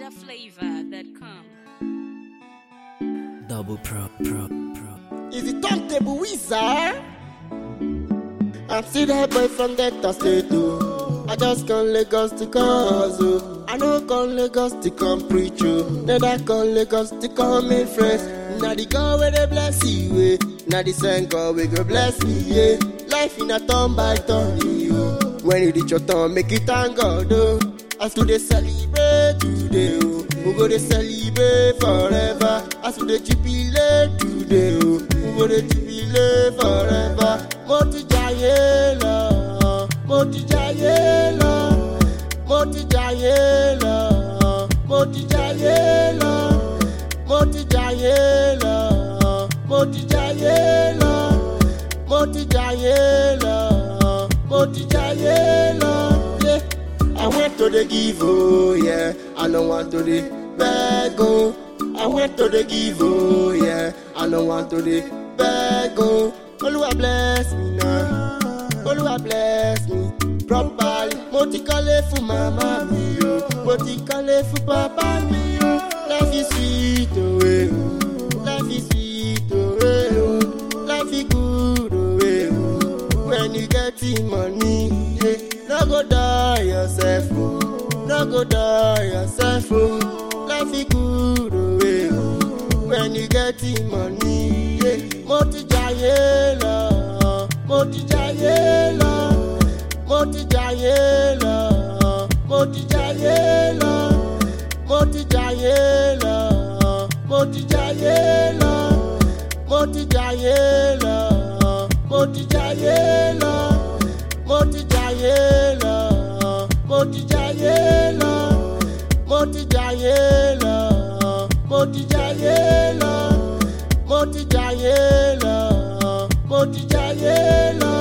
NigerFlavor.com. Double pro, pro, pro. Is the turntable wizard? I'm still that boy from Delta State, oh. I just come Lagos to cause, oh. I know come Lagos to come preach, oh. Then I come Lagos to come make friends. Now the God where they bless you, eh. Now the same God we go bless me, yeah. Life in a turn by turn, oh. When you reach your turn, make it thank God, oh. As we dey celebrate today, oh. We go dey celebrate forever. As we dey jubilate today, oh. We go dey jubilate forever. Mo ti jayé lọ, mo ti jayé lọ, mo ti jayé lọ, mo ti jayé lọ, mo ti jayé lọ, mo ti jayé lọ, mo ti jayé lọ, mo ti jayé lọ. Yeah. I went to the give, oh yeah. I don't want to the beg, oh. I went to the give, oh yeah. I don't want to the beg, oh. Oluwa bless me now. Oluwa bless me properly. Mo ti kọ́lé fún màmá mi o. Mo ti kọ́lé fún bàbá mi o. Life is sweet, oh eh. Life is sweet, oh eh. oh. Life is good, oh eh. oh. When you get the money, yeah. No go die yourself, oh. No go die yourself, oh. Life is good, oh eh. oh. When you get the money, yeah. Mo ti jayé lọ, mo ti jayé lọ, mo ti jayé lọ, mo ti jayé lọ, mo ti jayé lọ, mo ti jayé lọ, mo ti jayé lọ, mo ti jayé lọ, mo ti jayé lọ, mo ti jayé lọ, mo ti jayé lọ, mo ti jayé lọ, mo ti jayé lọ, mo ti jayé lọ,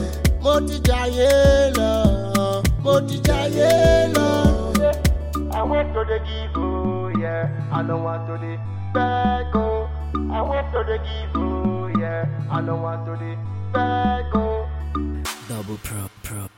mo ti jayé lọ, mo ti jayé lọ. I went to the give, oh yeah. I don't want to the beg, oh. I went to the give, oh yeah. I don't want to the beg, oh. Double pro, pro,